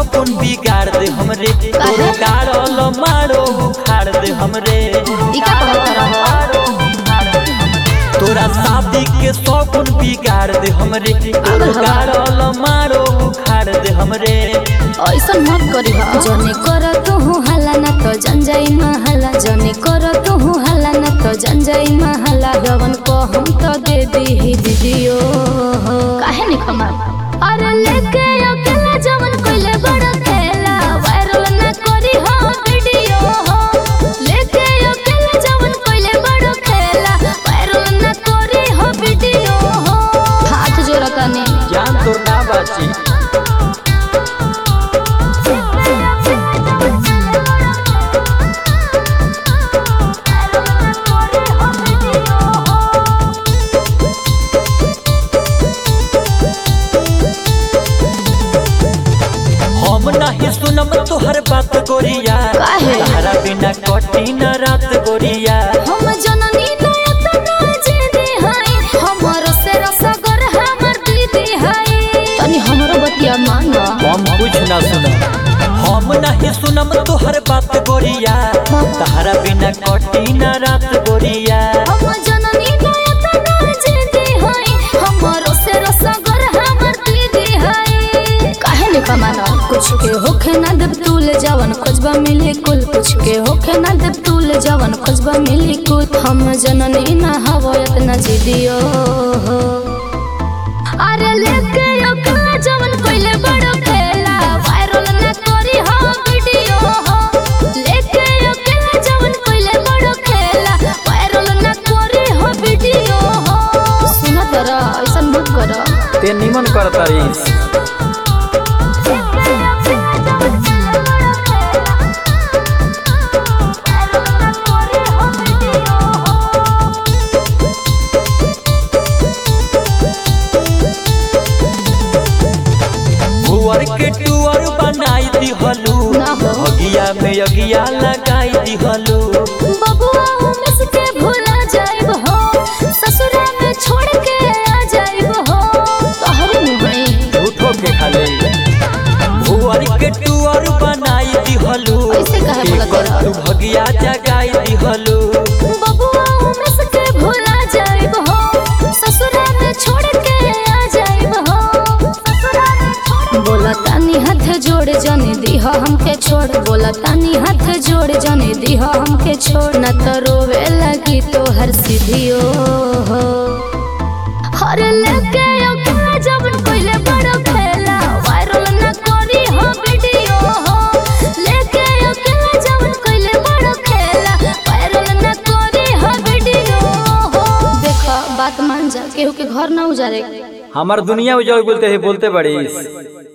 सपन बिगाड़ दे हमरे तोरो गाड़ल मारो उखाड़ दे हमरे ई का कहत रहो तोरा शादी के सपन बिगाड़ दे हमरे तोरो गाड़ल मारो उखाड़ दे हमरे ऐसन मत करी हा जने कर तू हल्ला ना तो जन जाई महला जने कर तू हल्ला ना तो जन जाई महला जवन को हम तो दे दी ही दीदियो काहे नहीं खमा अरे लेके अकेला जवन कोइले बड़ा खेला वायरल ना करी हो वीडियो हो लेके अकेला जवन कोइले बड़ा खेला वायरल ना करी हो वीडियो हो हाथ जोड़ा तने जान तोर ना बाची हम नहीं सुनम तोहर बात गोरिया काहे? तहरा बिना कटी न रात गोरिया हम जननी नयतना जे दे हाय हमरो से रसगर हमर दीदी हाय तनी हमरो बतिया माना हम कुछ ना सुनम हम नहीं सुनम तोहर बात गोरिया तहरा बिना कटी न रात गोरिया हम जननी नयतना जे दे हाय हमरो से रसगर हमर दीदी हाय काहे ने कमाना कुछ के होखे ना देव तूल जवन खोजबा मिली कुल कुछ के होखे ना देव तूल जवन खोजबा मिली कुल हम जननी ना हवो इतना जिदियो अरे लेके ओकरा जवन कोइले बड़ो खेला वायरल ना करी हो वीडियो हो लेके ओकरा जवन कोइले बड़ो खेला वायरल ना करी हो वीडियो हो सुन तोरा ऐसन मत कर ते निमन करता रहीस भुअर के टुअर बनाई दिहलू ना हो। भगिया में अगिया लगाई दिहलू बबुआ हम इसके भूला जाइब हो ससुरा में छोड़ के आ जाइब हो तोहर मुहई झूठो के खाले भुअर के टुअर बनाई दिहलू ऐसे काहे बोलत एकर रहा? तू भगिया जगाई दिहलू बबुआ हम इसके भूला जाइब हो ससुरा में छोड़ के आ जाइब हो ससुरा में छोड़ बोला तानी हाथ जोड़ जने दीह हमके छोड़ बोला तानी हाथ जोड़ जने दीह हमके छोड़ न तो रोवे लगी तो हर सीधियो हो हर लेके ओकरा जब कोइले बड़ो खेला वायरल न करी हो वीडियो हो लेके ओकरा जब कोइले बड़ो खेला वायरल न करी हो वीडियो हो देखो बात मान जा केहू के घर ना उजारे हमार दुनिया उजड़ बोलते है बोलते बड़ीस